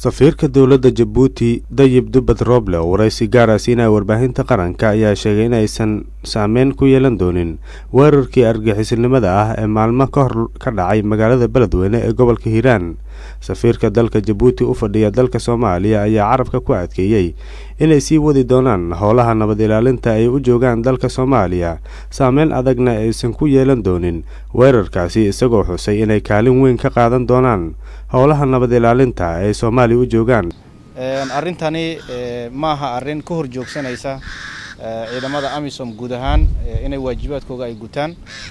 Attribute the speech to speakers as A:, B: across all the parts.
A: safiirka dowladda jabuuti dayib dubbad rooble oo waraysi gaara siinaya warbaahinta qaranka ayaa sheegay inaysan saameyn ku yeelan doonin weerarkii argixisnimada ah ee maalmo ka hor ka dhacay magaalada beledweyne ee gobolka hiiraan safiirka dalka jabuuti u fadhiya dalka soomaaliya ayaa carabka ku adkeeyey inay sii wadi doonaan howlaha nabad ilaalinta ay u joogaan dalka soomaaliya saameyn adagna aysan ku yeelan doonin weerarkaasi isagoo xusay inay kaalin weyn ka qaadan doonaan howlaha nabad ilaalinta ay soomaaliya u joogaan
B: arrintani maaha arrin ka hor joogsanaysa ciidamada amisom guud ahaan inay waajibaadkooga ay gutaan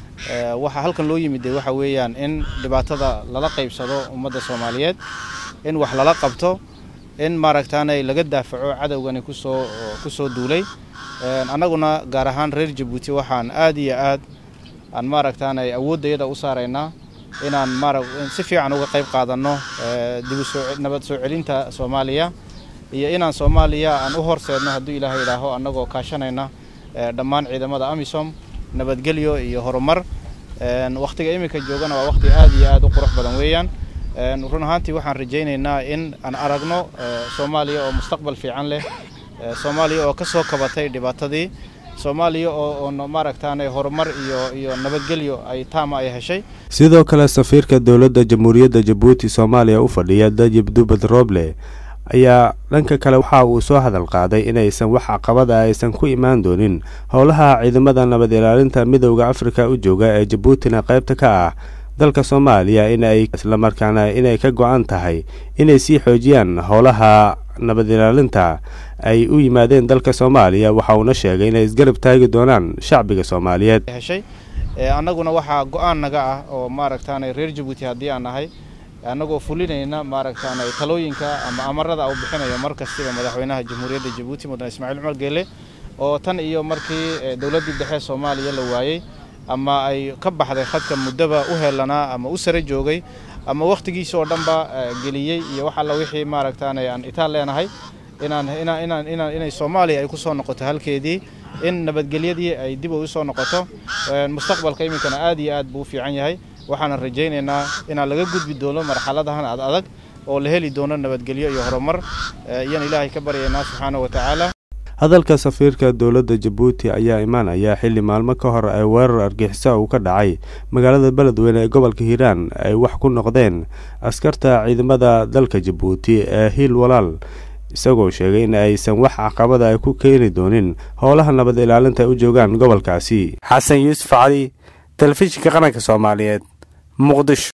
B: waxaa halkan loo yimid waxa weeyaan in dhibaatada lala qaybsado ummadda soomaaliyeed in wax lala qabto in maaragtaanay laga daafaco cadowgani kusoo kusoo duulay annaguna gaar ahaan reer jabuuti waxaan aad iyo aad aan maaragtaanay awooddayada u saaraynaa inaan maara si fiican uga qayb qaadanno dibnabad soo celinta soomaaliya iyo inaan soomaaliya aan u horseedno hadduu ilaahay idhaaho annagoo kaashanayna dhammaan ciidamada amisom nabadgelyo iyo horumar wakhtiga iminka joogana waa wakhti aad iyo aad u qurux badan weeyaan run ahaantii waxaan rajaynaynaa in aan aragno soomaaliya oo mustaqbal fiican leh soomaaliya oo ka soo kabatay dhibaatadii soomaaliya oo maaragtaanay horumar iyo iyo nabadgelyo ay taama ay heshay
A: sidoo kale safiirka dowladda jamhuuriyadda jabuuti soomaaliya u fadhiya dayib dubbad rooble ayaa dhanka kale waxa uu soo hadal qaaday inaysan wax caqabada aysan ku imaan doonin howlaha ciidamada nabad ilaalinta midowda afrika u jooga ee jabuutina qaybta ka ah dalka soomaaliya in ay islamarkaana inay ka go-an tahay inay sii xoojiyaan howlaha nabad ilaalinta ay u yimaadeen dalka soomaaliya waxa uuna sheegay inay isgarab taagi doonaan shacbiga soomaaliyeed
B: heshay annaguna waxaa go-aan naga ah oo maaragtaanay reer jabuuti haddii aan nahay annagoo fulinayna maaragtaanay talooyinka ama amarada uu bixinayo mar kastiba madaxweynaha jamhuuriyadda jabuuti mudane ismaaciil cumar geele oo tan iyo markii dowladdii dhexe soomaaliya la waayey ama ay ka baxday khadka muddaba u helanaa ama u sare joogay ama wakhtigiisa oo dhanba geliyey iyo wax alla wixii maaragtaanay aan itaal leenahay inaan inaan inaan inaan inay soomaaliya ay ku soo noqoto halkeedii in nabadgelyadii ay dib u soo noqoto mustaqbalka iminkana aad iyo aad buu u fiican yahay waxaanan rajaynaynaa inaan laga gudbi doono marxaladahan ad adag oo la heli doono nabadgelyo iyo horumar iyaan ilaahay ka baryaynaa subxaana wa tacaala
A: hadalka safiirka dowladda jabuuti ayaa imaanaya xilli maalmo ka hor ay weerar argixisa uu ka dhacay magaalada beledweyne ee gobolka hiiraan ay wax ku noqdeen askarta ciidamada dalka jabuuti ee hiil walaal isagoo sheegay in aysan wax caqabada ay ku keeni doonin howlaha nabad ilaalinta ay u joogaan gobolkaasi xasan yuusuf cali telefishinka qaranka soomaaliyeed muqdisho